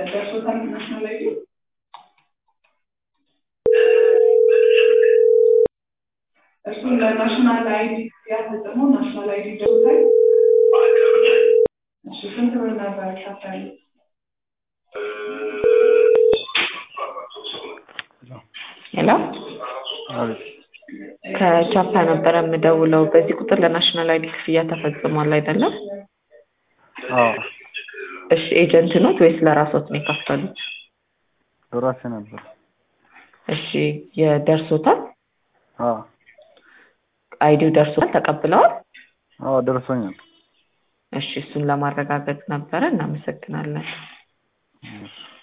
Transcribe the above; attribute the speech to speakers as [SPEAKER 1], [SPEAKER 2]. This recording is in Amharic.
[SPEAKER 1] ደርሶታል ናሽናል አይዲ እርሱም ለናሽናል አይዲ ክፍያ ፈጽሞ ናሽናል አይዲ ደርሶታል። እሺ ስንት ብር ነበር ከፈሉ? ሄሎ
[SPEAKER 2] አቤት
[SPEAKER 1] ከቻፓ ነበረ የምደውለው። በዚህ ቁጥር ለናሽናል አይዲ ክፍያ ተፈጽሟል አይደለም?
[SPEAKER 2] አዎ
[SPEAKER 1] እሺ ኤጀንት ኖት ወይስ ለራስዎት ነው የከፈሉት?
[SPEAKER 2] ለራሴ ነበር።
[SPEAKER 1] እሺ የደርሶታል?
[SPEAKER 2] አዎ
[SPEAKER 1] አይዲው ደርሶታል? ተቀብለዋል?
[SPEAKER 2] አዎ ደርሶኛል።
[SPEAKER 1] እሺ እሱን ለማረጋገጥ ነበረ። እናመሰግናለን።
[SPEAKER 2] እሺ